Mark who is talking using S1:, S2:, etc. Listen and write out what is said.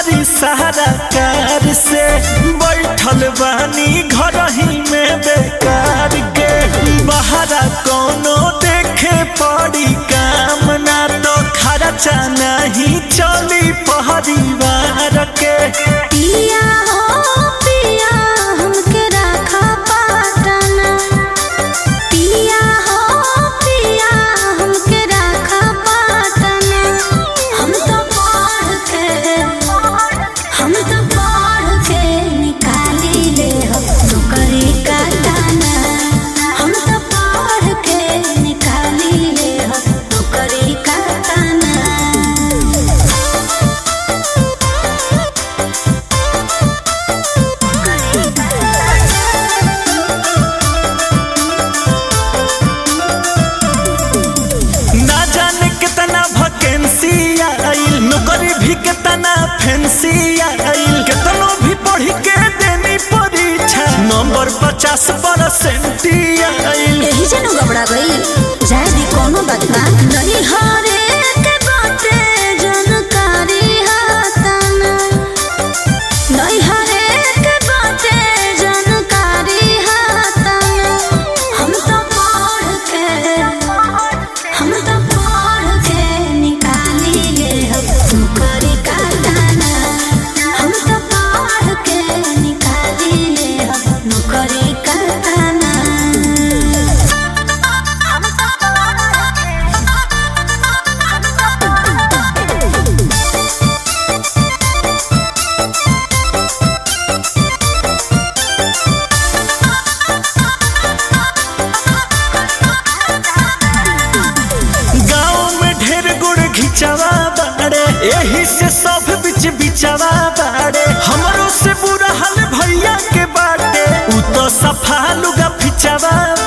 S1: करी सहारा कार से बैठल बानी घर ही में बेकार के बहरा कोनो देखे पड़ी काम ना तो खर्चा नहीं चली परिवार के
S2: पिया हो पिया हमके राखा पाटना पिया हो पिया हमके राखा पाटना हम तो पढ़ के हम तो पढ़ के निकाली ले हम नौकरी का दाना हम तो पढ़ के निकाली ले हम नौकरी का दाना
S1: ना जाने कितना वैकेंसी आइल नौकरी भी कितना फैंसी आइल कितनो भी पढ़ के देनी परीक्षा नंबर पचास परसेंट आइल
S2: यही जनो घबरा गई जाए दी कोनो बात ना नहीं हारे के बाटे जानकारी हाताना नहीं हारे के बाटे जानकारी हाताना हम तो पढ़ के हम तो पढ़ के निकाली ले हम नौकरी का दाना हम तो पढ़ के निकाली ले हम नौकरी का दाना
S1: गाँव में ढेर गुड़ घिचवा बाड़े यही से सब बिच बिचवा बाड़े हमरो से बुरा हाल भैया के बाटे उ तो सफा लुगा फिचवा